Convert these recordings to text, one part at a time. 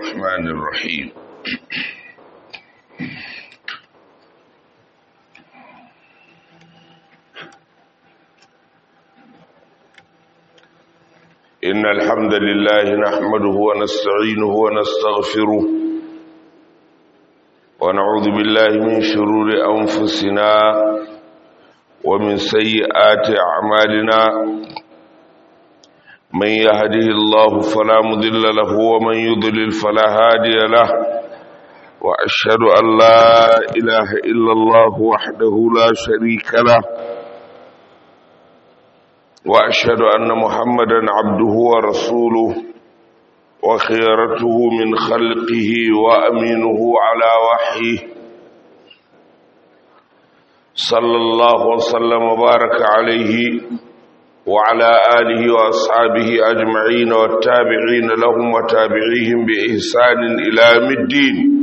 الرحمن الرحيم إن الحمد لله نحمده ونستعينه ونستغفره ونعوذ بالله من شرور أنفسنا ومن سيئات أعمالنا من يهده الله فلا مضل له ومن يضلل فلا هادي له وأشهد أن لا إله إلا الله وحده لا شريك له وأشهد أن محمدا عبده ورسوله وخيرته من خلقه وأمينه على وحيه صلى الله وسلم وبارك عليه وعلى آله وأصحابه أجمعين والتابعين لهم وتابعيهم بإحسان إلى يوم الدين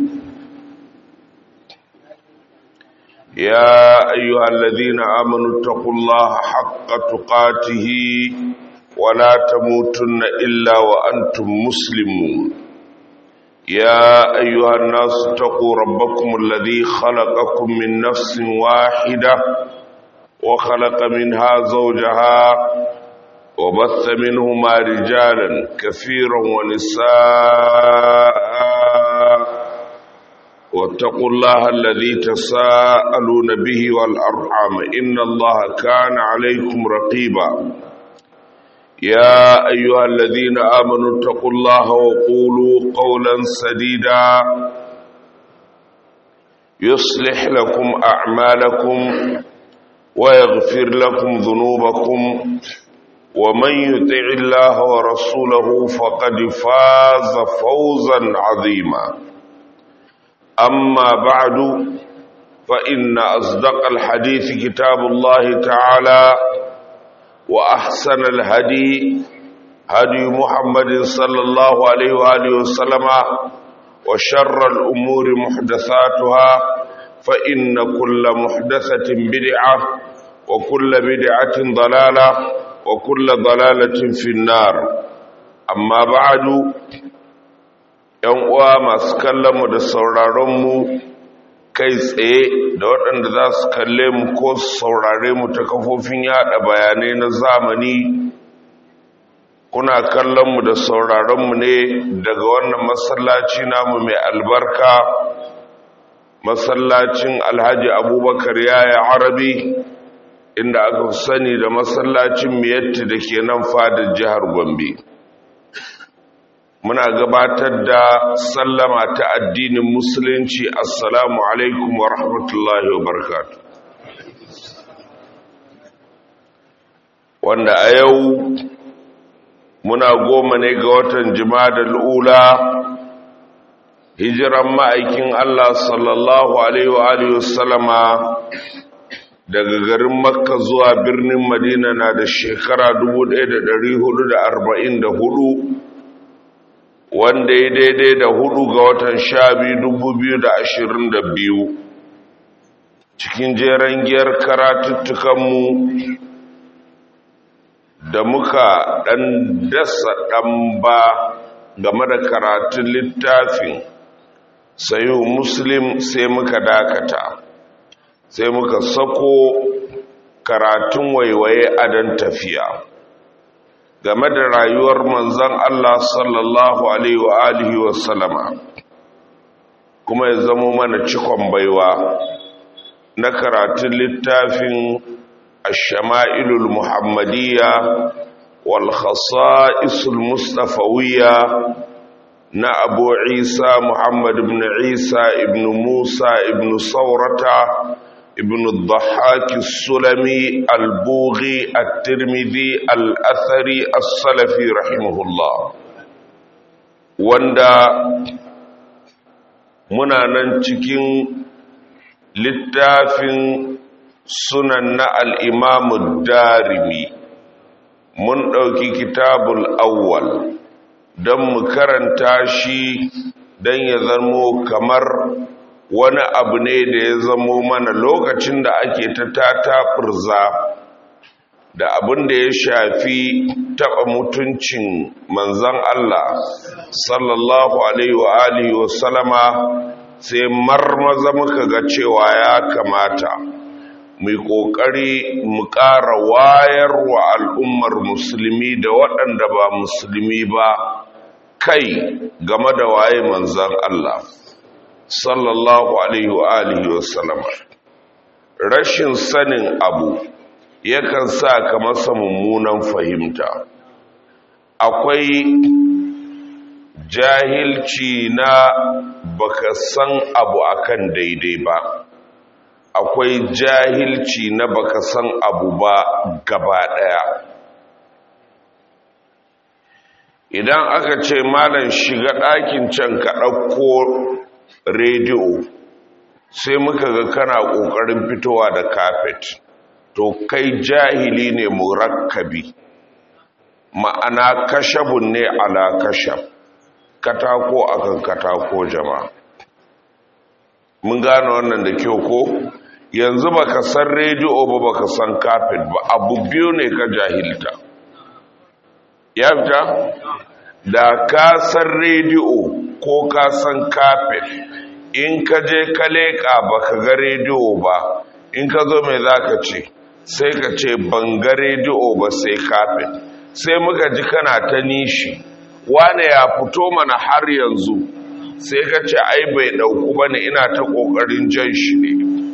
يا أيها الذين آمنوا اتقوا الله حق تقاته ولا تموتن إلا وأنتم مسلمون يا أيها الناس اتقوا ربكم الذي خلقكم من نفس واحدة وخلق منها زوجها وبث منهما رجالا كثيرا ونساء واتقوا الله الذي تساءلون به والأرحام إن الله كان عليكم رقيبا يا أيها الذين آمنوا اتقوا الله وقولوا قولا سديدا يصلح لكم أعمالكم ويغفر لكم ذنوبكم ومن يطع الله ورسوله فقد فاز فوزا عظيما أما بعد فإن أصدق الحديث كتاب الله تعالى وأحسن الهدي هدي محمد صلى الله عليه وآله وسلم وشر الأمور محدثاتها فإن كل محدثة بدعة وكل بدعة ضلالة وكل ضلالة في النار أما بعد ‘yan uwa masu kallonmu da sauraronmu kai tsaye da waɗanda za su kalle mu ko su saurare mu ta kafofin yada bayanai na zamani kuna kallonmu da sauraronmu ne daga wannan masallaci namu mai albarka masallacin alhaji abubakar yaya arabi inda aka sani da masallacin miyatti da ke nan fadar jihar gombe muna gabatar da sallama ta addinin musulunci assalamu alaikum wa rahmatullahi wa barakatu wanda a yau muna goma ne ga watan jima'a ula hijiran ma'aikin Allah sallallahu alaihi wa alihi wasallama daga garin makka zuwa birnin madina na da shekara 1444 wanda ya daidai da hudu ga watan sha biyu dubu biyu da ashirin da biyu cikin jeren giyar karatuttukanmu da muka ɗan dasa ɗan ba game da karatun littafin sayo muslim sai muka dakata sai muka sako karatun waiwaye adon tafiya game da rayuwar manzan Allah sallallahu Alaihi wa alihi wa sallama kuma ya zamo mana cikon baiwa na karatun littafin ashama'ilul muhammadiyya wal khasa'isul mustafawiyya na abu isa muhammad ibn isa ibn musa ibn saurata ابن الضحاك السلمي البوغي الترمذي الأثري السلفي رحمه الله وندا muna nan cikin littafin sunan na al'imamu darimi mun ɗauki kitabul awwal don mu karanta shi don ya zamo kamar wani abu ne da ya zamo mana lokacin da ake ta tata furza da abin da ya shafi taɓa mutuncin manzan Allah sallallahu alaihi wa alihi wa salama sai marmaza muka ga cewa ya kamata mu ƙoƙari mu ƙara wayar wa al'ummar musulmi da waɗanda ba musulmi ba kai game da waye manzan Allah sallallahu alaihi wa alihi wa sallama rashin sanin abu yakan sa ka masa mummunan fahimta akwai jahilci na baka san abu akan daidai ba akwai jahilci na baka san abu ba gaba daya idan aka ce malam shiga ɗakin can ka ɗauko rediyo sai muka ga kana ƙoƙarin fitowa da kafet to kai jahili ne murakkabi ma'ana kashabun ne ala kashab katako akan katako jama'a mun gane wannan da kyau ko yanzu baka san rediyo ba baka san kafet ba abu biyu ne ka jahilta ya fita da ka san rediyo ko ka san kafet in ka je ka leƙa baka ga rediyo ba in ka zo mai za ka ce sai ka ce ban ga rediyo ba sai kafet sai muka ji kana ta nishi wane ya fito mana har yanzu sai ka ce ai bai ɗauku ba ne ina ta ƙoƙarin jan shi ne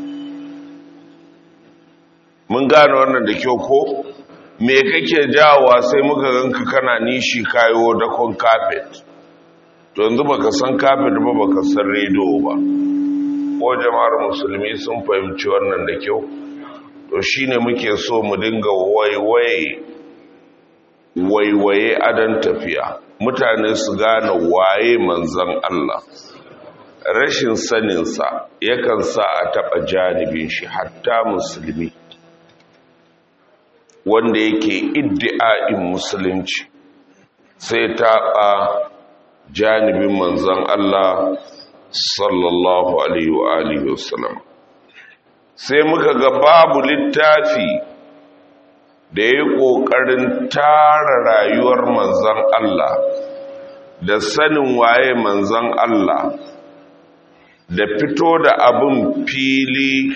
mun gane wannan da kyau ko me kake jawowa sai muka ganka kana nishi kayo dakon kafet to yanzu baka san kafet ba baka san rediyo ba ko jama'ar musulmi sun fahimci wannan da kyau to shine muke so mu dinga waiwaye waiwaye adan tafiya mutane su gane waye manzan Allah rashin saninsa yakan sa a taɓa janibin shi hatta musulmi wanda yake iddi'a'in musulunci sai taɓa janibin manzan Allah sallallahu alaihi wa alihi wasallam sai muka ga babu littafi da ya yi ƙoƙarin tara rayuwar manzan Allah da sanin waye manzan Allah da fito da abin fili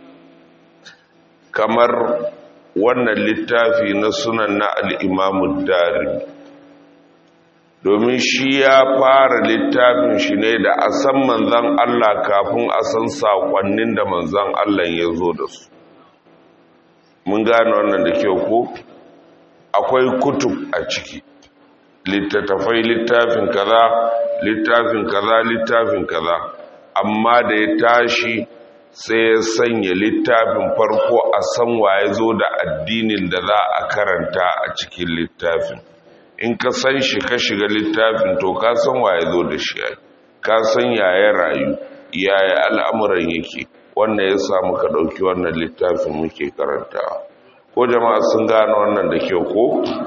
kamar wannan littafi na sunan na al'imamu dari domin shi ya fara littafin shi ne da a san manzan Allah kafin a san saƙonnin da manzan Allah ya zo da su mun gane wannan da kyau ko akwai kutub a ciki littattafai littafin kaza littafin kaza littafin kaza amma da ya tashi sai ya sanya littafin farko a san waye zo da addinin da za a karanta a cikin littafin in ka san shi ka shiga littafin to ka san waye zo da shi ka san yaya rayu yaya al'amuran yake wannan ya sa muka ɗauki wannan littafin muke karantawa ko jama'a sun gane wannan da kyau ko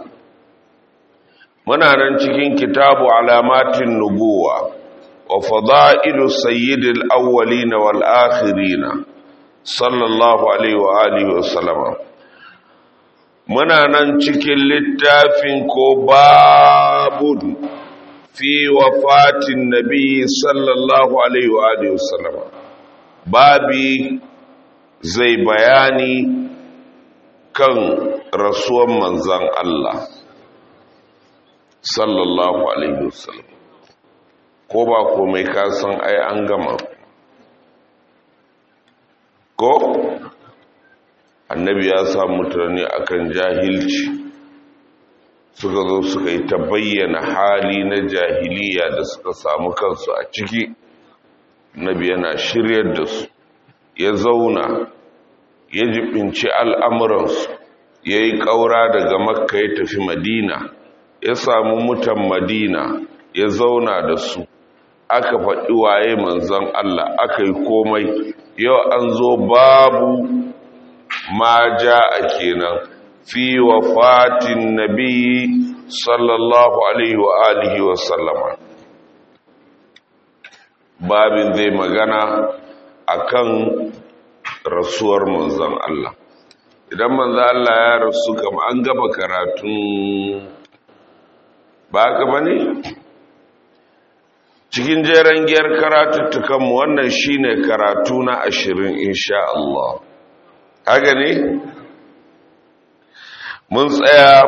muna nan cikin kitabu alamatin nubuwa wa fada'ilu sayyidil awwalin wal akhirin sallallahu alaihi wa alihi wa sallama muna nan cikin littafin ko babun fi wafatin nabi sallallahu alaihi wa alihi wa sallama babi zai bayani kan rasuwan manzan Allah sallallahu alaihi wasallam ko ba komai ka san ai an gama ko annabi ya sa mutane akan jahilci suka zo suka yi ta bayyana hali na jahiliya da suka samu kansu a ciki nabi yana shiryar da su ya zauna ya jibinci al'amuransu ya yi ƙaura daga makka ya tafi madina ya samu mutan madina ya zauna da su aka faɗi waye manzan Allah aka yi komai yau an zo babu ma ja a kenan fi wafatin nabi sallallahu alaihi wa alihi wa sallama babin zai magana akan rasuwar manzon Allah idan manzo Allah ya rasu kam an gaba karatun ba gaba ne cikin jeren giyar karatuttukanmu wannan shine karatu na ashirin insha Allah haka ne mun tsaya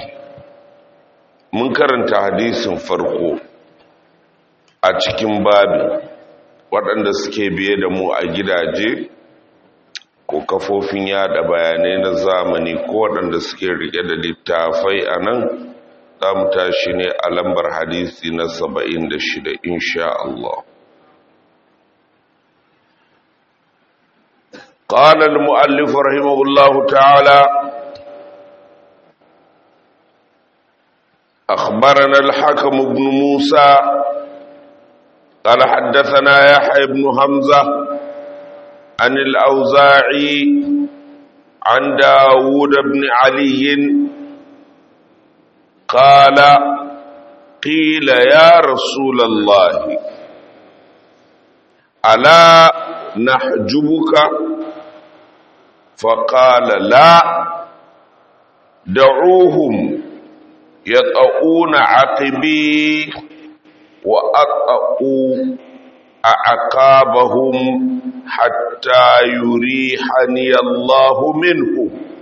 mun karanta hadisin farko a cikin babin waɗanda suke biye da mu a gidaje ko kafofin yada bayanai na zamani ko waɗanda suke rike da littafai a nan za mu tashi ne a lambar hadisi na saba'in da shida insha Allah قال المؤلف رحمه الله تعالى أخبرنا الحكم بن موسى قال حدثنا يحيى بن حمزة عن الأوزاعي عن داود بن علي قال قيل يا رسول الله ألا نحجبك فقال لا دعوهم يطؤون عقبي وأطأوا أعقابهم حتى يريحني الله منه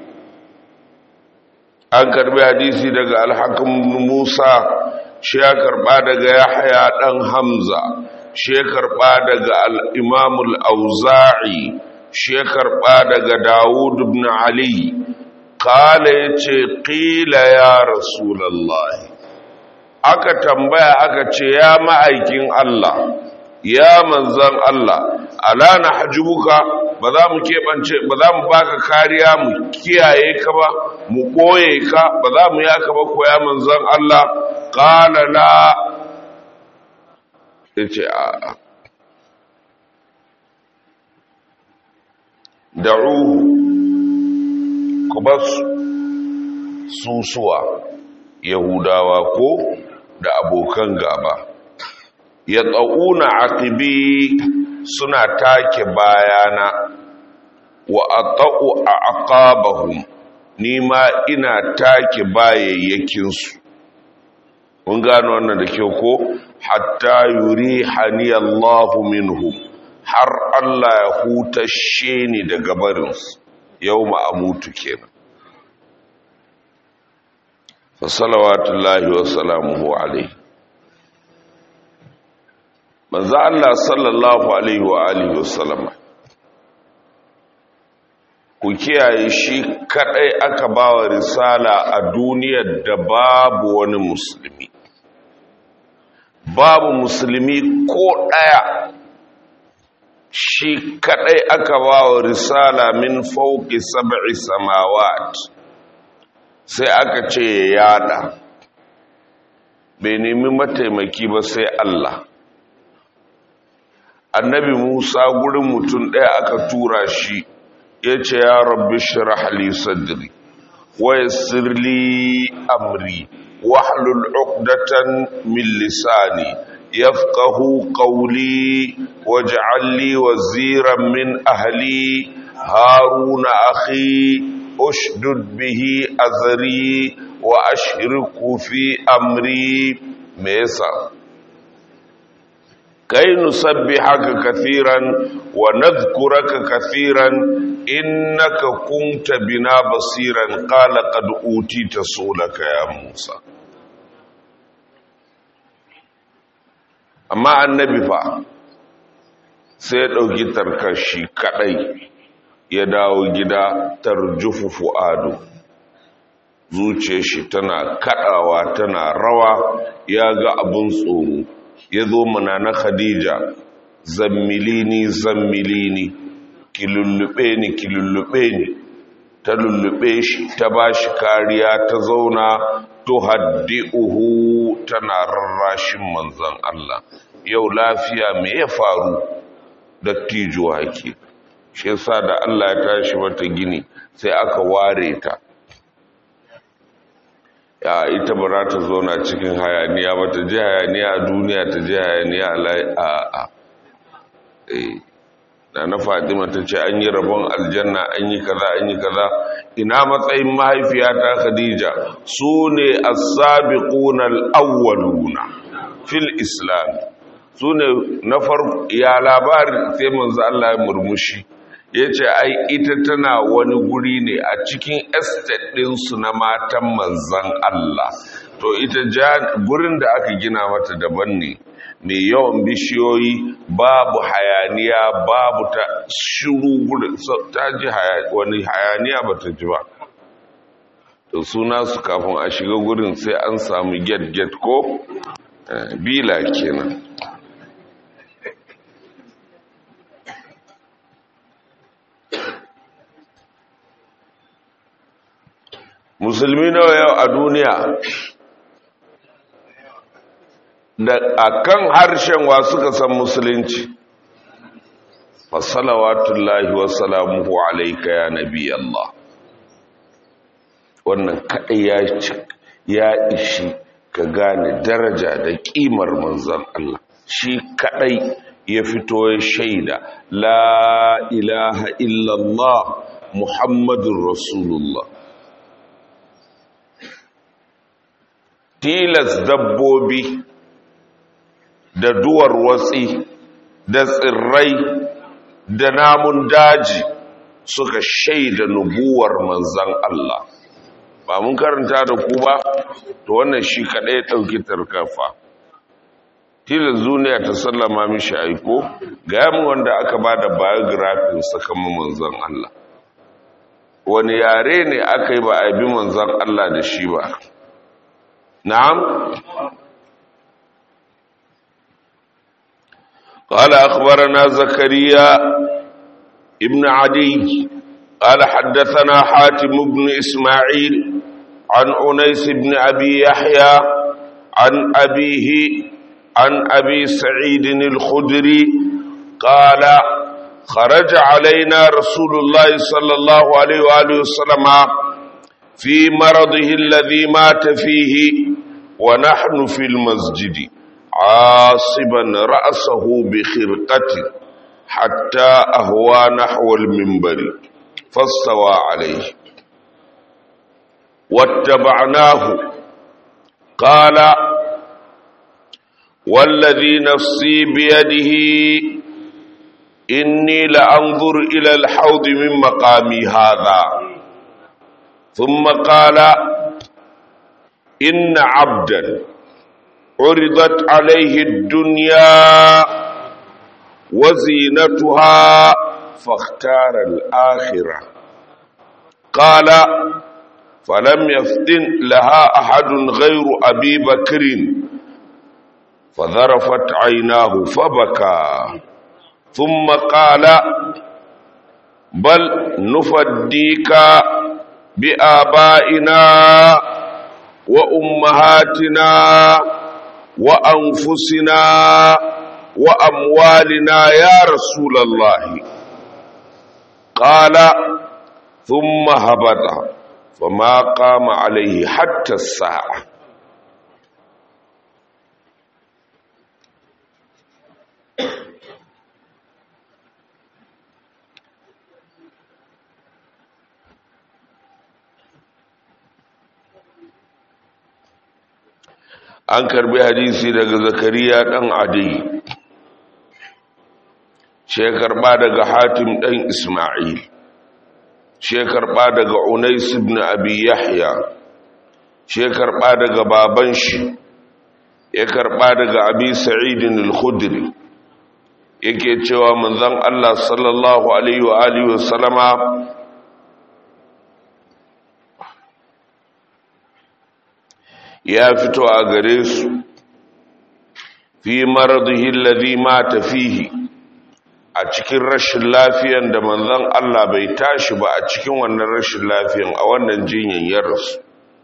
an karbi hadisi daga alhakim musa shi ya karba daga yahya dan hamza shi ya karba daga al-imam al-auza'i shi ya karba daga dawud ibn ali kala yace qila ya rasulullahi aka tambaya aka ce ya ma'aikin Allah ya manzan Allah ala na hajjubuka ba za mu keɓance ba za mu baka kariya mu kiyaye ka ba mu ɓoye ka ba za mu yaka ba ko ya manzan Allah ƙala la ya ce a da'uhu ku ba susuwa yahudawa ko da abokan gaba ya tsauna aqibi suna take bayana wa ata'u a aqabahum nima ina take bayayyakinsu mun gano wannan da kyau ko hatta yuri hani Allahu minhum har Allah ya hutashe ni daga barinsu yau ma'amutu kenan fa salawatullahi wa salamuhu alaihi manzo Allah sallallahu alaihi wa alihi wasallama ku kiyaye shi kadai aka bawa risala a duniyar da babu wani musulmi babu musulmi ko daya shi kadai aka bawa risala min fauki sab'i samawat sai aka ce ya yada bai nemi mataimaki ba sai Allah annabi Musa gurin mutum ɗaya aka tura shi ya ce ya rabbi shirah li sadri wa yassir li amri wahlul uqdatan min lisani yafqahu qawli waj'al li waziran min ahli haruna akhi ushdud bihi azri wa ashriku fi amri me yasa كي نسبحك كثيرا ونذكرك كثيرا إنك كنت بنا بصيرا قال قد أوتيت سؤلك يا موسى amma annabi fa sai ya ɗauki tarkashi kaɗai ya dawo gida tarjufu fu'adu zuciyar shi tana kaɗawa tana rawa ya ga abin tsoro ya zo mana na khadija zammilini zammilini ki lullube ni ki lullube ni ta lullube shi ta ba shi kariya ta zauna to haddi'uhu tana rarrashin manzan Allah yau lafiya me ya faru dattijo hake shi yasa da Allah ya tashi mata gini sai aka ware ta ya ita ba za ta zauna cikin hayaniya ba ta ji hayaniya a duniya ta ji hayaniya a a da na fatima ta ce an yi rabon aljanna an yi kaza an yi kaza ina matsayin mahaifiyata khadija su ne as-sabiquna al-awwaluna fil islam su ne na farko ya labari sai manzo Allah ya murmushi yace ai ita tana wani guri ne a cikin estate din su na matan manzon Allah to ita gurin da aka gina mata daban ne mai yawan bishiyoyi babu hayaniya babu ta shiru gudun ta ji wani hayaniya ba ta ji ba to suna su kafin a shiga gurin sai an samu get-get ko bila kenan musulmi nawa yau a duniya da akan harshen wa suka san musulunci fasalawatullahi wasalamuhu alaika ya nabi Allah wannan kaɗai ya ya ishi ka gane daraja da ƙimar manzan Allah shi kaɗai ya fito ya shaida la ilaha illallah muhammadun rasulullah tilas dabbobi da duwar watsi da tsirrai da namun daji suka shaida nubuwar manzan Allah ba mun karanta da ku ba to wannan shi kaɗai ɗauki tarkafa tilin duniya ta sallama mishi aiko ga yamin wanda aka ba da biographin sakama manzan Allah wani yare ne aka yi ba a bi manzan Allah da shi ba na'am قال أخبرنا زكريا ابن عدي قال حدثنا حاتم بن إسماعيل عن أنيس بن أبي يحيى عن أبيه عن أبي سعيد الخدري قال خرج علينا رسول الله صلى الله عليه وآله وسلم في مرضه الذي مات فيه ونحن في المسجد عاصبا رأسه بخرقته حتى أهوى نحو المنبر فاستوى عليه واتبعناه قال والذي نفسي بيده إني لأنظر إلى الحوض من مقامي هذا ثم قال إن عبدا عرضت عليه الدنيا وزينتها فاختار الآخرة قال فلم يفتن لها أحد غير أبي بكر فذرفت عيناه فبكى ثم قال بل نفديك بآبائنا وأمهاتنا وأنفسنا وأموالنا يا رسول الله قال ثم هبط فما قام عليه حتى الساعة an karbi hadisi daga zakariya dan adi she karba daga hatim dan isma'il she karba daga unais ibn abi yahya she karba daga baban shi ya karba daga abi sa'id al-khudri yake cewa manzon Allah sallallahu alaihi wa alihi wa sallama ya fito a gare su fi maradihi alladhi mata fihi a cikin rashin lafiyan da manzon Allah bai tashi ba a cikin wannan rashin lafiyan a wannan jinyan ya rasu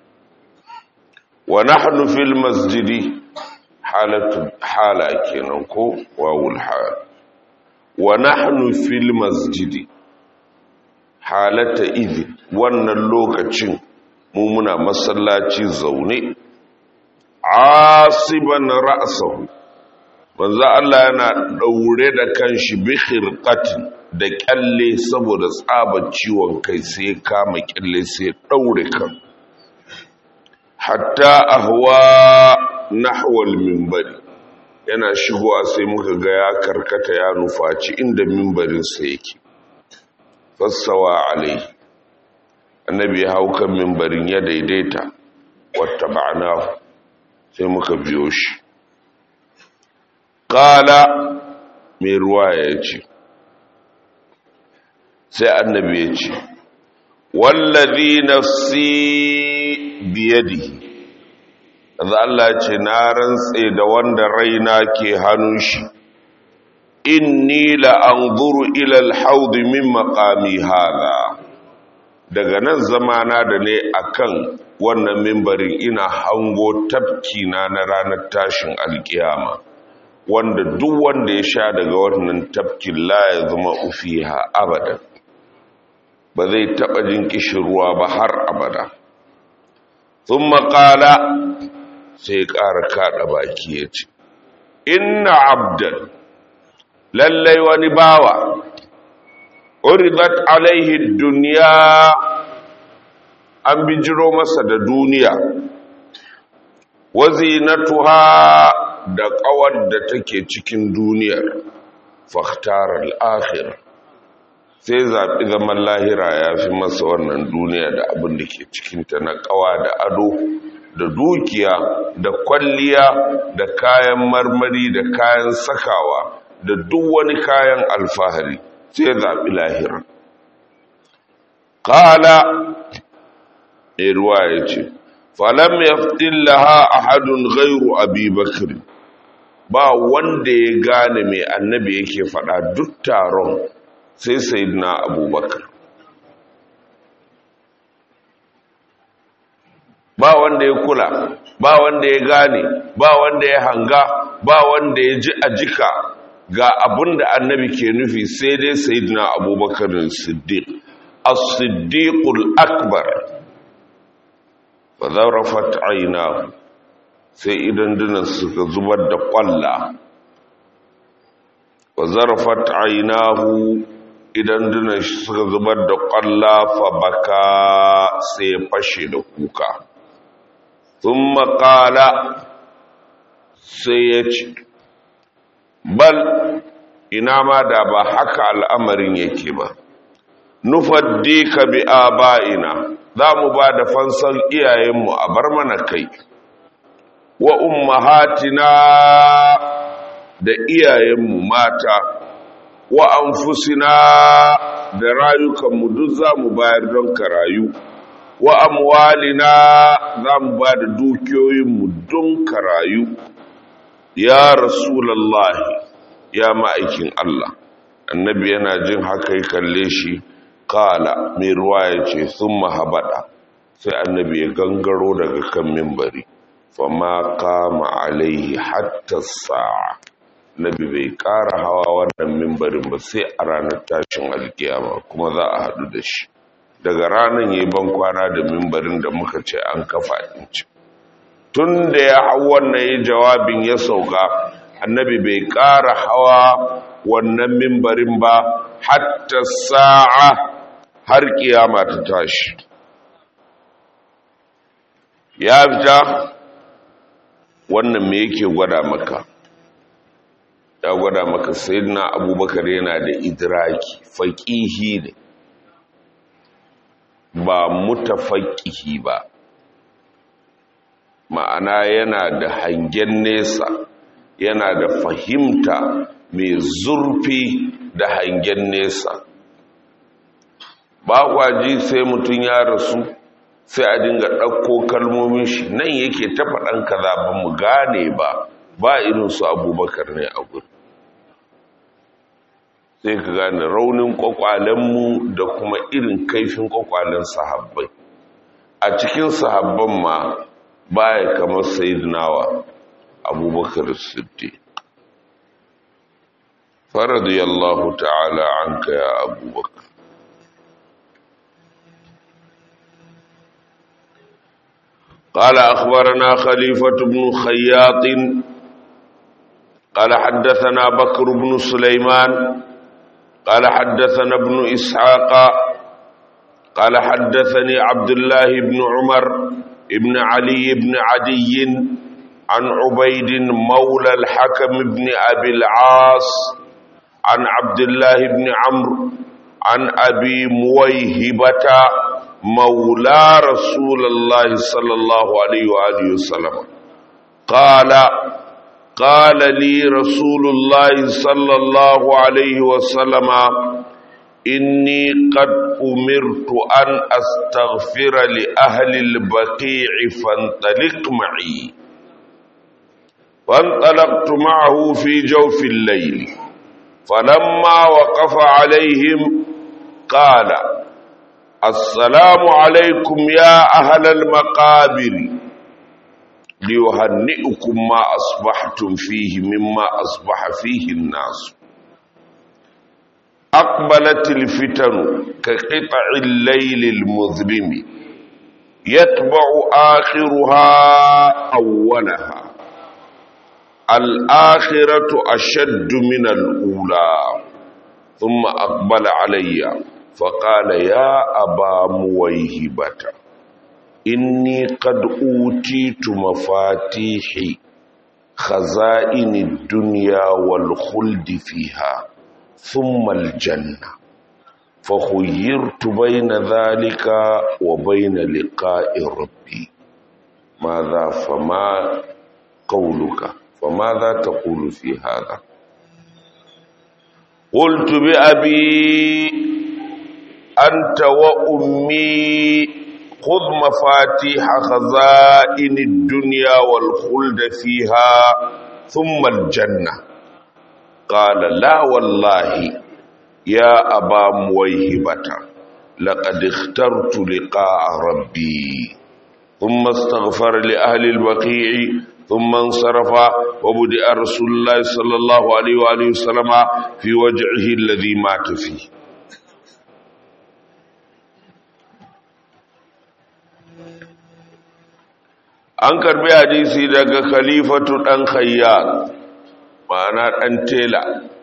wa nahnu fil masjidi halatu hala kenan ko wawul hal wa nahnu fil masjidi halata idhi wannan lokacin mu muna masallaci zaune asiban ra'sahu manzo Allah yana daure da kanshi bi khirqatin da kyalle saboda tsabar ciwon kai sai kama kyalle sai daure kan hatta ahwa nahwa al-minbari yana shigowa sai muka ga ya karkata ya nufaci inda minbarin sa yake fassawa alai annabi ya hau kan minbarin ya daidaita wata ba'ana sai muka biyo shi kala mai ruwa ya ce sai annabi ya ce wallazi nafsi biyadihi da Allah ce na rantse da wanda raina ke hannun shi inni la anzuru ila al-hawd min maqami hada daga nan zamana da ne akan wannan mimbarin ina hango tafki na na ranar tashin alkiyama wanda duk wanda ya sha daga wannan tafkin la ya zama ufiha abada ba zai taɓa jin kishirwa ba har abada sun maƙala sai ƙara kaɗa baki ya ce inna abdan lallai wani bawa uridat alaihi duniya an bijiro masa da duniya wazinatuha da ƙawar da take cikin duniyar fahtar al'akhir sai zaɓi zaman lahira ya fi masa wannan duniya da abin da ke cikinta na ƙawa da ado da dukiya da kwalliya da kayan marmari da kayan sakawa da duk wani kayan alfahari sai zaɓi lahira ƙala ruwa ya ce falam ya laha ahadun gairu abi bakr ba wanda ya gane mai annabi yake faɗa duk taron sai sayyidina abubakar ba wanda ya kula ba wanda ya gane ba wanda ya hanga ba wanda ya ji a jika ga abin da annabi ke nufi sai dai sayyidina abubakar siddiq as-siddiqul akbar fa zarafat aynahu sai idan dinan suka zubar da kwalla wa zarafat aynahu idan dinan suka zubar da kwalla fa baka sai fashe da kuka thumma qala sai ya ce bal ina ma da ba haka al'amarin yake ba nufaddika bi aba'ina za mu ba da fansan iyayenmu a bar mana kai wa ummahatina da iyayenmu mata wa anfusina da rayukanmu duk za mu bayar don ka rayu wa amwalina za mu ba da dukiyoyinmu don ka rayu ya rasulallahi ya ma'aikin Allah annabi yana jin haka ya kalle shi kala mai ruwa ya ce sun mahabada sai annabi ya gangaro daga kan mimbari fama kama alaihi hatta sa'a nabi bai kara hawa wannan mimbarin ba sai a ranar tashin alkiyama kuma za a haɗu da shi daga ranar yi ban kwana da mimbarin da muka ce an kafa ɗinci tun da ya hau wannan yi jawabin ya sauka annabi bai kara hawa wannan mimbarin ba hatta sa'a har kiyama ta tashi ya fita wannan me yake gwada maka ya gwada maka sayyidina abubakar yana da idraki faqihi ne ba mutafaqihi ba ma'ana yana da hangen nesa yana da fahimta mai zurfi da hangen nesa ba kwaji sai mutum ya rasu sai a dinga ɗauko kalmomin shi nan yake ta faɗan kaza ba mu gane ba ba irinsu abubakar ne a gudu sai ka gane raunin kwakwalenmu da kuma irin kaifin kwakwalen sahabbai a cikin sahabban ma baya kamar sayidinawa abubakar siddi faradiyallahu ta'ala an ya abubakar قال أخبرنا خليفة بن خياط قال حدثنا بكر بن سليمان قال حدثنا ابن إسحاق قال حدثني عبد الله بن عمر ابن علي بن عدي عن عبيد مولى الحكم بن أبي العاص عن عبد الله بن عمرو عن أبي مويهبة مولى رسول الله صلى الله عليه وآله وسلم قال قال لي رسول الله صلى الله عليه وسلم إني قد أمرت أن أستغفر لأهل البقيع فانطلق معي فانطلقت معه في جوف الليل فلما وقف عليهم قال السلام عليكم يا أهل المقابر ليهنئكم ما أصبحتم فيه مما أصبح فيه الناس أقبلت الفتن كقطع الليل المظلم يتبع آخرها أولها الآخرة أشد من الأولى ثم أقبل علي فقال يا أبا مويهبة إني قد أوتيت مفاتيح خزائن الدنيا والخلد فيها ثم الجنة فخيرت بين ذلك وبين لقاء ربي ماذا فما قولك فماذا تقول في هذا قلت بأبي أنت وأمي خذ مفاتيح خزائن الدنيا والخلد فيها ثم الجنة قال لا والله يا أبا مويهبة لقد اخترت لقاء ربي ثم استغفر لأهل البقيع ثم انصرف وبدأ رسول الله صلى الله عليه وآله وسلم في وجعه الذي مات فيه an karbi hadisi daga khalifatu dan khayyar ma'ana dan tela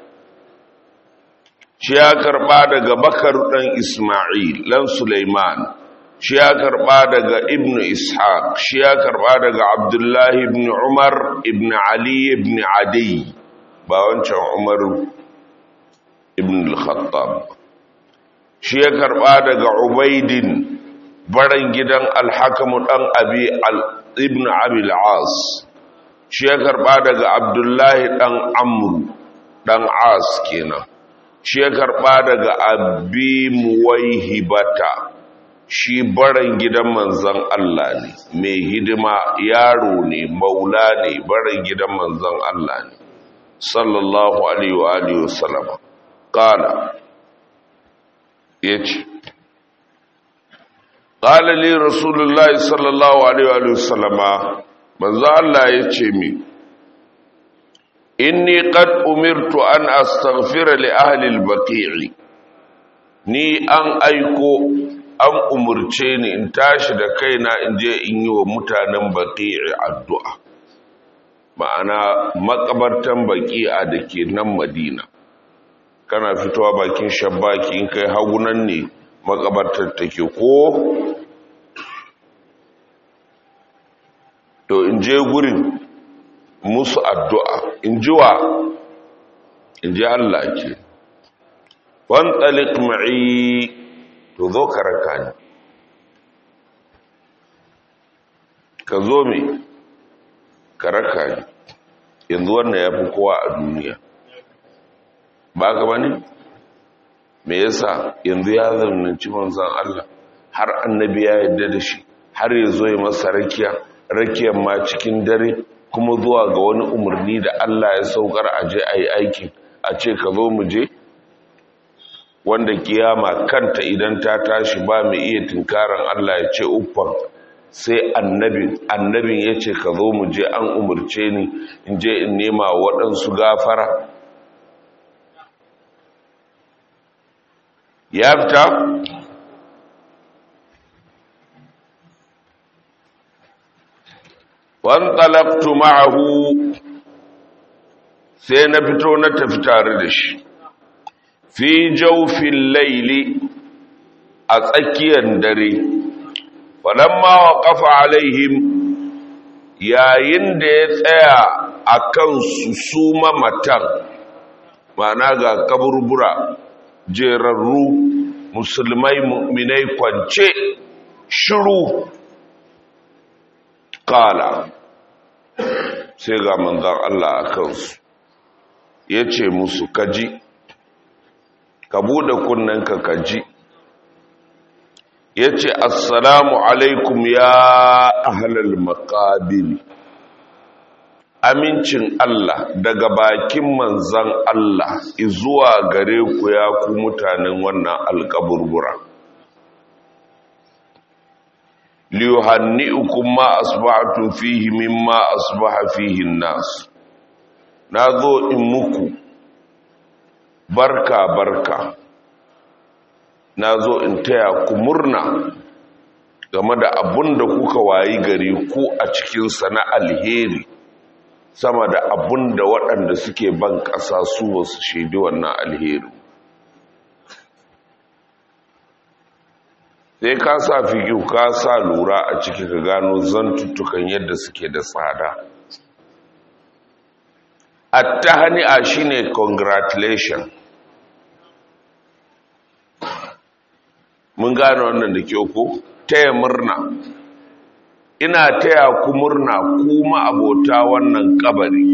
shi ya karba daga bakar dan isma'il lan sulaiman shi ya karba daga ibnu ishaq shi ya karba daga abdullahi ibn umar ibn ali ibn adi ba wancan umar ibn al-khattab shi ya karba daga ubaidin baran gidan alhakamu dan abi ibn abi al-as shi ya karba daga abdullahi dan amru dan as kenan shi ya karba daga abi muwaihibata shi baran gidan manzan Allah ne mai hidima yaro ne maula ne baran gidan manzan Allah ne sallallahu alaihi wa alihi wasallam qala yace qala li rasulullahi sallallahu alaihi wa alihi wasallam manzan Allah yace mi inni qad umirtu an astaghfira li ahli al-baqi'i ni an aiko an umurce ni in tashi da kaina in je in yi wa mutanen baqi'i addu'a ma'ana makabartan baqi'a da ke nan madina kana fitowa bakin shabbaki in kai hagunan ne makabartar take ko to in je gurin musu addu'a in ji wa in ji Allah ke wantalik ma'i to zo ka raka ni ka zo mai ka raka ni yanzu wannan ya fi kowa a duniya ba ka ba ne me yasa yanzu ya zarnanci manzan Allah har annabi ya yadda da shi har ya zo ya masa rakiya rakiyar ma cikin dare kuma zuwa ga wani umarni da Allah ya saukar a je a yi aikin a ce ka zo mu je wanda kiyama kanta idan ta tashi ba mai iya tunkaran Allah ya ce uffan sai annabin annabin ya ce ka zo mu je an umarce ni in je in nema waɗansu gafara ya fita وانطلقت معه sai na fito na tafi tare da shi fi jaufin laili a tsakiyar dare falamma wa kafa alaihim yayin da ya tsaya a kan su su mamatan ma'ana ga kaburbura jerarru musulmai mu'minai kwance shiru kala sai ga manzan Allah a kansu ya ce musu kaji ka buɗe kunnenka kaji ya ce assalamu alaikum ya ahalal makabiri amincin Allah daga bakin manzan Allah zuwa gare ku ya ku mutanen wannan alkaburbura liyuhanni'ukum ma asbahtum fihi mimma asbaha fihi an-nas nazo in muku barka barka nazo in taya ku murna game da abun da kuka wayi gari ku a cikin sana alheri sama da abun da waɗanda suke ban ƙasa su wasu shaidi wannan alheri sai ka sa fikiyu ka sa lura a ciki ka gano zantuttukan yadda suke da tsada attahani'a shine congratulation mun gane wannan da ke ku taya murna ina taya ku murna kuma abota wannan kabari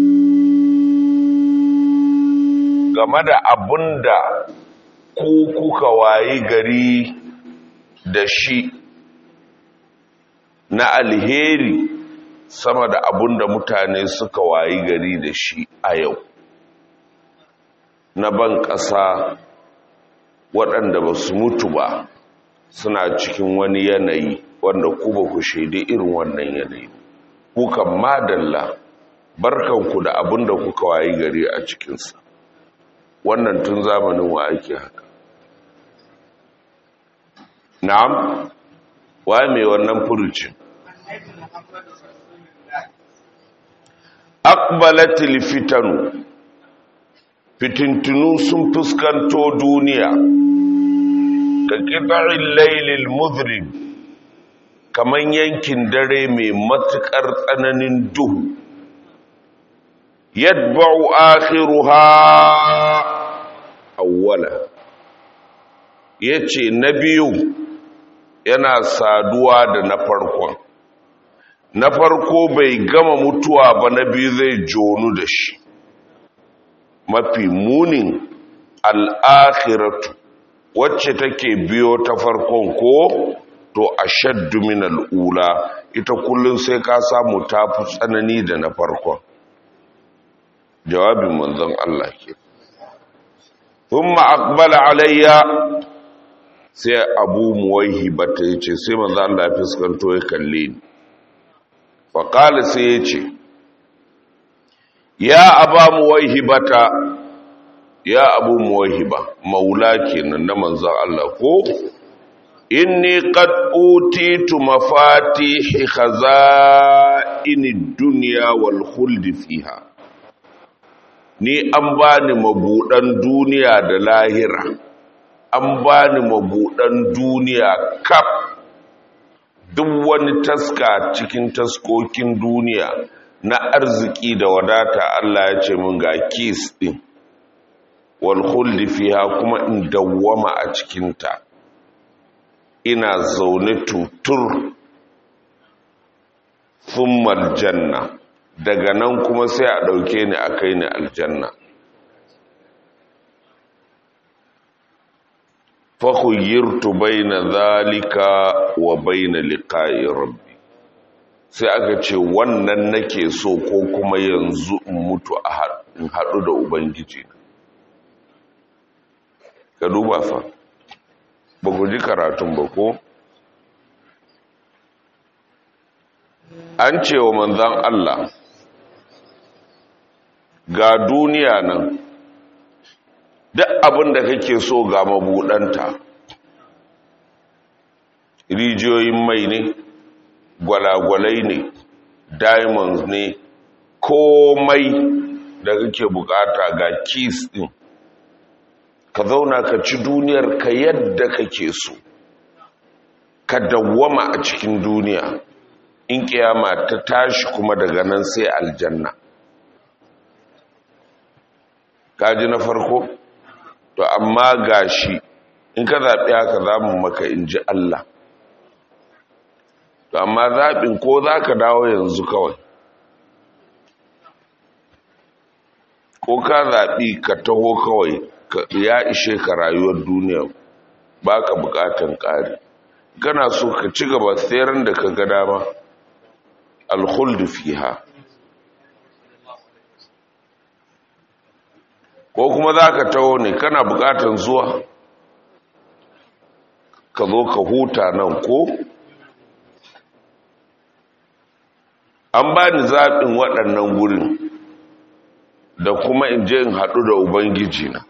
game da abunda ku kuka wayi gari da shi na alheri sama da abun da mutane suka wayi gari da shi a yau na ban ƙasa waɗanda ba su mutu ba suna cikin wani yanayi wanda ku ba ku shaidi irin wannan yanayi kukan madalla barkanku da abun da kuka wayi gari a cikinsa wannan tun zamanin wa ake haka na'am waye mai wannan furucin aqbalatil fitanu fitintunu sun fuskanto duniya ka qita'il laylil mudhrib kaman yankin dare mai matukar tsananin duhu yatba'u akhiruha awwala yace na biyu yana saduwa da na farkon na farko bai gama mutuwa ba na biyu zai jonu da shi mafi munin al'akhiratu wacce take biyo ta farkon ko to a shaddu min al'ula ita kullum sai ka samu tafi tsanani da na farkon jawabin manzon Allah ke thumma aqbala alayya sai abu muwaihi bata yace sai manzon Allah ya fuskanto ya kalle ni fa qala sai yace ya aba muwaihibata ya abu muwaihiba maula kenan na manzon Allah ko inni qad utitu mafatih khaza'inid dunya wal khuld fiha ni an bani mabudan duniya da lahira an bani mabudan duniya kaf duk wani taska cikin taskokin duniya na arziki da wadata Allah ya ce mun ga kis din wal khuld fiha kuma in dawwama a cikinta ina zaune tutur thummal janna daga nan kuma sai a ɗauke ni a kai ni aljanna fahuyyirtu baina zalika wa baina liqa'i rabbi sai aka ce wannan nake so ko kuma yanzu in mutu a haɗu da ubangiji ka duba fa ba ku ji karatun ba ko an ce wa manzan Allah ga duniya nan duk abin da kake so ga mabuɗanta rijiyoyin mai ne gwalagwalai ne diamonds ne komai da kake bukata ga keys din ka zauna ka ci duniyar ka yadda kake so ka dawwama a cikin duniya in kiyama ta tashi kuma daga nan sai aljanna kaji na farko to amma gashi in ka zaɓi haka za mu maka in ji Allah to amma zaɓin ko za ka dawo yanzu kawai ko ka zaɓi ka taho kawai ya ishe ka rayuwar duniya ba ka buƙatan ƙari kana so ka ci gaba tseren da ka ga dama alkhuldu fiha ko kuma za ka taho ne kana buƙatan zuwa ka zo ka huta nan ko an ba ni zaɓin waɗannan gurin da kuma in je in haɗu da ubangiji na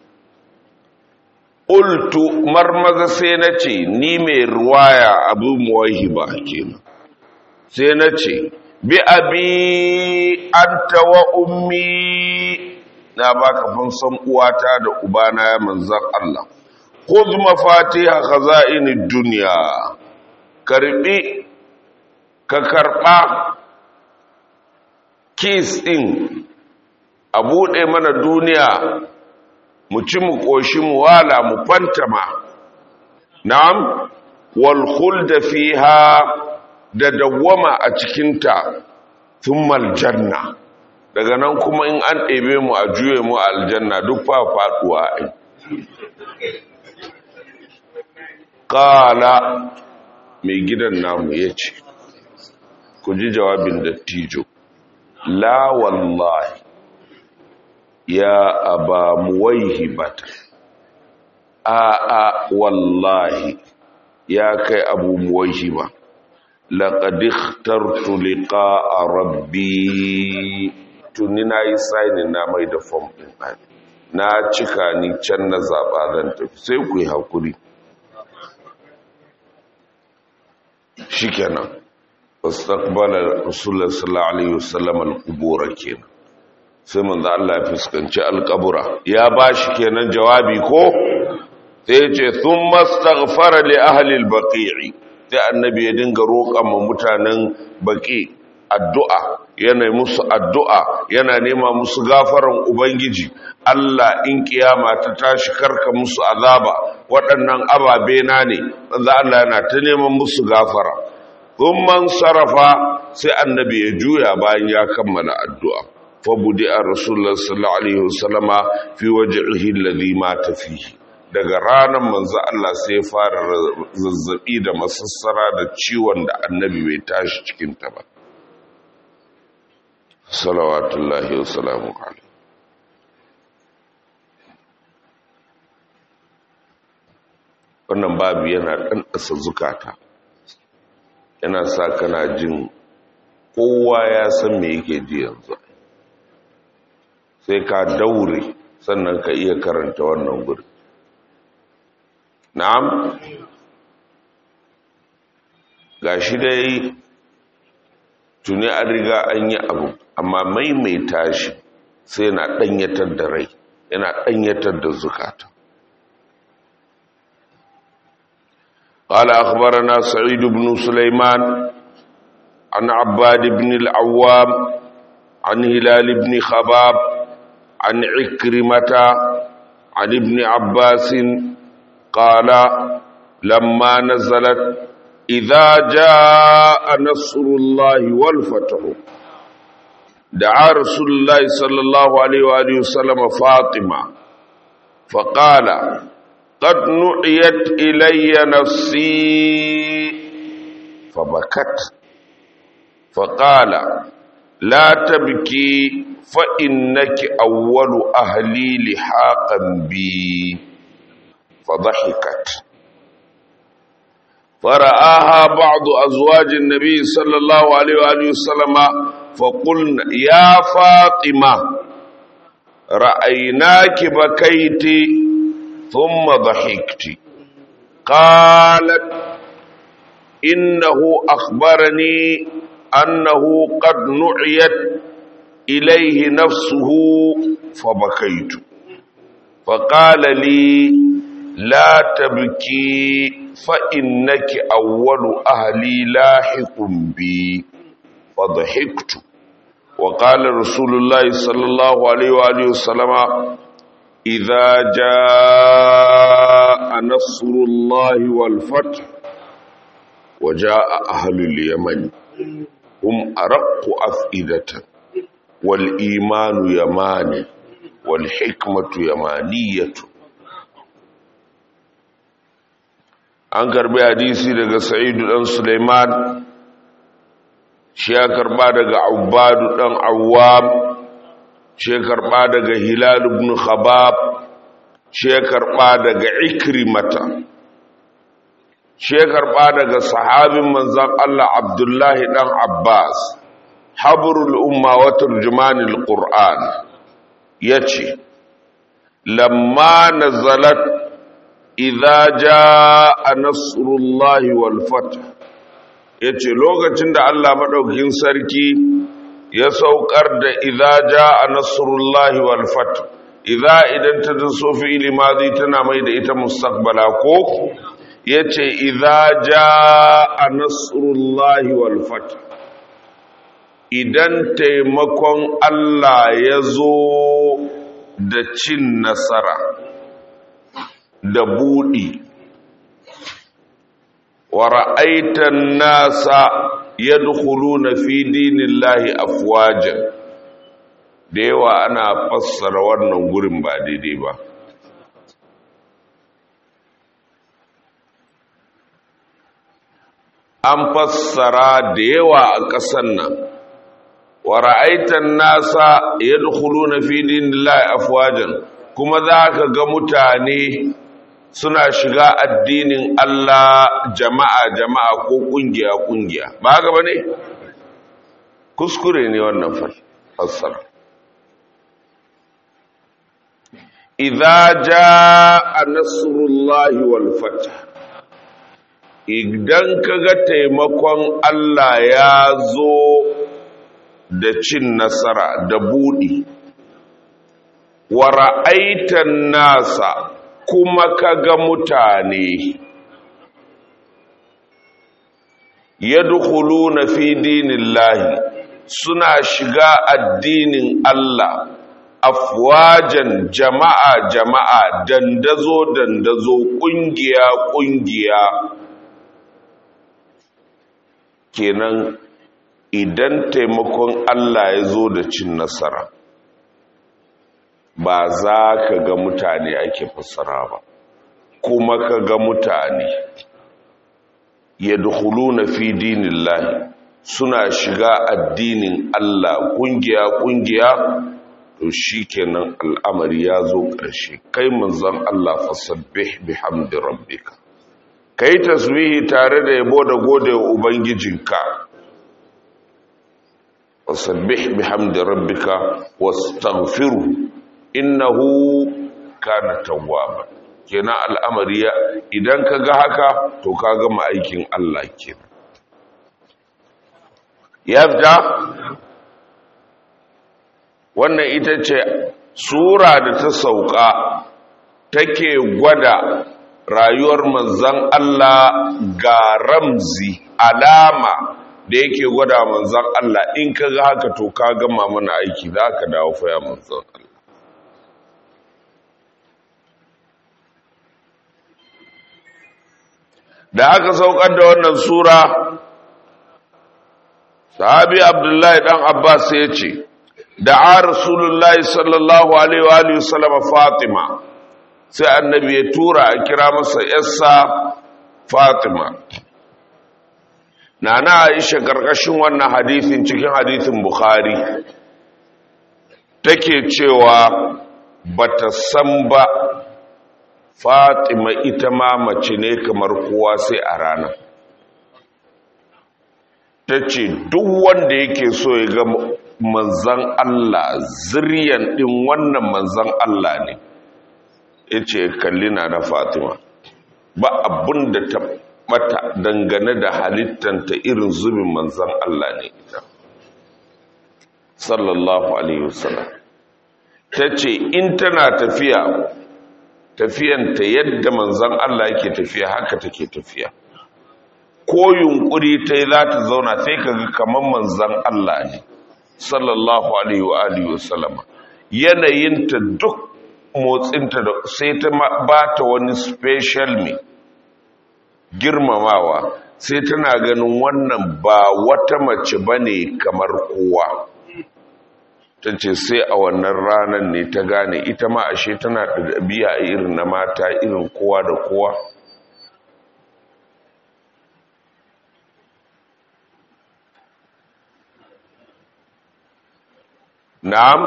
ultu marmaza sai na ce ni mai ruwaya abu muwahi ba kenan sai na ce bi abi anta wa ummi na baka fansan uwata da ubana ya manzan Allah khudh mafatiha khaza'inid dunya karbi ka karba kis din a buɗe mana duniya mu ci mu ƙoshi mu wala mu fantama na'am wal khulda fiha da dawwama a cikinta thummal janna daga nan kuma in an ɗebe mu a juye mu a aljanna duk fa faɗuwa ai qala mai gidan namu yace ku ji jawabin dattijo la wallahi ya aba muwaihibata a a wallahi ya kai abu muwaihiba laqad ikhtartu liqa'a rabbi tuni nayi signing na mai da form din na cika ni can na zaba zan tafi sai ku yi hakuri shikenan wastaqbala rasulullah sallallahu alaihi wasallam al-qubur kenan sai manzo Allah ya fuskanci alƙabura ya bashi kenan jawabi ko sai ya ce thumma astaghfara li ahli al-baqi'i sai annabi ya dinga roƙan mu mutanen baqi addu'a yana musu addu'a yana nema musu gafaran ubangiji Allah in kiyama ta tashi karka musu azaba waɗannan ababe na ne manzo Allah yana ta neman musu gafara thumma sarafa sai annabi ya juya bayan ya kammala addu'a fabudi a rasulullah sallallahu alaihi wasallama fi wajhihi alladhi mata fihi daga ranar manzo Allah sai ya fara zazzabi da masassara da ciwon da annabi bai tashi cikin ta ba salawatullahi wa salamu alaihi wannan babu yana dan ƙasa zukata yana sa kana jin kowa ya san me yake ji yanzu sai ka daure sannan ka iya karanta wannan guri na'am gashi dai tuni an riga an yi abu amma maimaita shi sai na danyatar da rai yana danyatar da zukata قال أخبرنا سعيد بن سليمان عن عباد بن العوام عن هلال بن خباب عن عكرمة عن ابن عباس قال لما نزلت إذا جاء نصر الله والفتح دعا رسول الله صلى الله عليه وآله وسلم فاطمة فقال قد نعيت إلي نفسي فبكت فقال لا تبكي فإنك أول أهلي لحاقا بي فضحكت فرآها بعض أزواج النبي صلى الله عليه وآله وسلم فقلنا يا فاطمة رأيناك بكيت ثم ضحكت قالت إنه أخبرني أنه قد نعيت إليه نفسه فبكيت فقال لي لا تبكي فإنك أول أهلي لاحق بي فضحكت وقال رسول الله صلى الله عليه وآله وسلم إذا جاء نصر الله والفتح وجاء أهل اليمن هم أرق أفئدة والإيمان يماني والحكمة يمانية an karbi hadisi daga sa'idu dan suleiman shi ya karba daga ubadu dan awwam shi ya karba daga hilal ibn khabab shi ya karba daga ikrimata shi ya karba daga sahabin manzon Allah abdullahi dan abbas habrul umma wa turjumanil qur'an yace lamma nazalat idza jaa nasrullahi wal fath yace lokacin da Allah madaukakin sarki ya saukar da idza jaa nasrullahi wal fath idza idan ta zo fi'ili madi tana mai da ita mustaqbala ko yace idza jaa nasrullahi wal fath idan taimakon Allah ya zo da cin nasara da buɗi wa ra'aitan nasa yadkhuluna fi dinillahi afwajan da yawa ana fassara wannan gurin ba daidai ba an fassara da yawa a ƙasan nan wa ra'aitan nasa yadkhuluna fi dinillahi afwajan kuma za ka ga mutane suna shiga addinin Allah jama'a jama'a ko kungiya kungiya ba haka bane kuskure ne wannan fassara idza jaa nasrullahi wal fath idan kaga taimakon Allah ya zo da cin nasara da budi wa ra'aitan nasa kuma kaga mutane yadkhuluna fi dinillahi suna shiga addinin Allah afwajan jama'a jama'a dandazo dandazo kungiya kungiya kenan idan taimakon Allah ya zo da cin nasara ba za ka ga mutane ake fassara ba kuma ka ga mutane ya na fi dinin lahi suna shiga addinin Allah kungiya-kungiya to shi kenan al'amari ya zo ƙarshe kai manzan Allah fasabbih bihamdi rabbika kai tasbihi tare da yabo da gode wa ubangijinka fasabbih bihamdi rabbika wastaghfiruhu innahu kana tawwaba kenan al'amari idan ka ga haka to ka gama aikin Allah kenan yadda wannan ita ce sura da ta sauka take gwada rayuwar manzan Allah ga ramzi alama da yake gwada manzan Allah in ka ga haka to ka gama mana aiki za ka dawo faya manzan Allah da aka saukar da wannan sura sahabi abdullahi dan abbas ya ce da a rasulullahi sallallahu alaihi wa alihi sallama fatima sai annabi ya tura a kira masa yarsa fatima nana aisha karkashin wannan hadithin cikin hadithin bukhari take cewa bata san ba fatima ita ma mace ne kamar kowa sai a rana ta ce duk wanda yake so ya ga manzan Allah ziryan ɗin wannan manzan Allah ne ya ce kalli na na fatima ba abin da ta bata dangane da halittanta irin zubin manzan Allah ne ita sallallahu alaihi wasallam ta ce in tana tafiya tafiyanta yadda manzan Allah yake tafiya haka take tafiya ko yunkuri ta yi za ta zauna sai ka ga kamar manzan Allah ne sallallahu alaihi wa alihi wasallama yanayinta duk motsinta da sai ta ba ta wani special me girmamawa sai tana ganin wannan ba wata mace bane kamar kowa ta ce sai a wannan ranar ne ta gane ita ma ashe tana da ɗabi'a irin na mata irin kowa da kowa na'am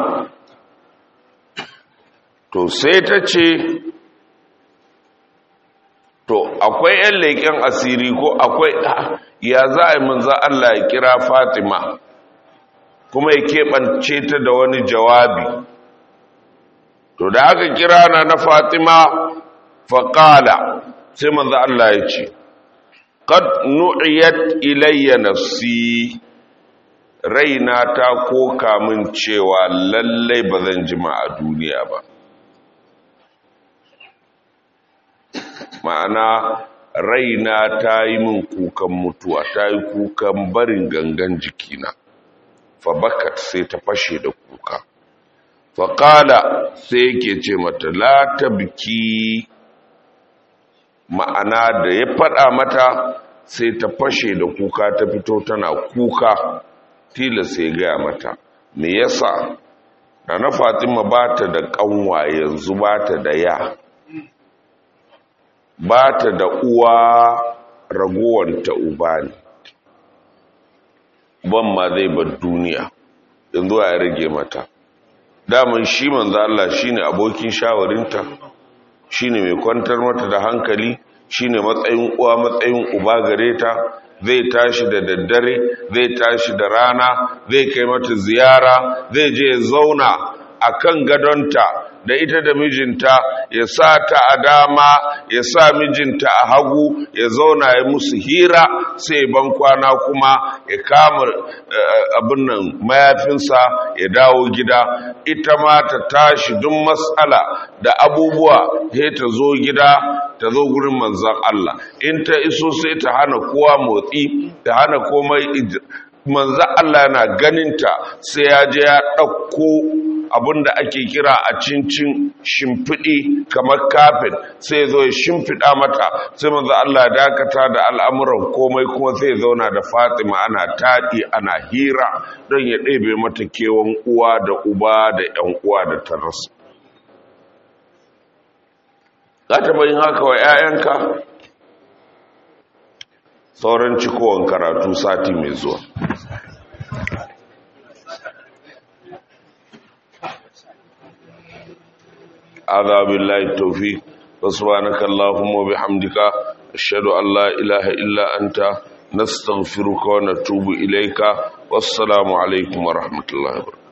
to sai ta ce to akwai 'yan leƙen asiri ko akwai ya za a yi manza Allah ya kira fatima kuma ya keɓance ta da wani jawabi to da aka kira na na fatima faƙala sai manza Allah ya ce qad nu'iyat ilayya nafsi raina ta koka min cewa lallai ba zan jima a duniya ba ma'ana raina ta yi min kukan mutuwa ta yi kukan barin gangan jikina fabakat sai ta fashe da kuka faƙala sai yake ce mata la ta biki ma'ana da ya faɗa mata sai ta fashe da kuka ta fito tana kuka tilas sai gaya mata me yasa na fatima ba ta da ƙanwa yanzu ba ta da ya ba ta da uwa ragowanta uba ne ban ma zai bar duniya yanzu ya rage mata daman shi manzo Allah shine abokin shawarinta shine mai kwantar mata da hankali shine matsayin uwa matsayin uba gare ta zai tashi da daddare zai tashi da rana zai kai mata ziyara zai je ya zauna akan gadonta da ita da mijinta ya sa ta a dama ya sa mijinta a hagu ya zauna ya musu hira sai ban kwana kuma ya kama abin nan mayafinsa ya dawo gida ita ma ta tashi duk matsala da abubuwa sai ta zo gida ta zo gurin manzan Allah in ta iso sai ta hana kowa motsi ta hana komai manzan Allah yana ganinta sai ya je ya ɗauko abinda ake kira a cincin shimfiɗi kamar kafin sai zo ya shimfiɗa mata sai manzo Allah dakata da al'amuran komai kuma sai zauna da Fatima ana taɗi ana hira don ya ɗebe mata kewan uwa da uba da ƴan uwa da ta rasu za ta bayin haka wa 'ya'yanka sauran cikowar karatu sati mai zuwa هذا بالله التوفيق وسبحانك اللهم وبحمدك أشهد أن لا إله إلا أنت نستغفرك ونتوب إليك والسلام عليكم ورحمة الله وبركاته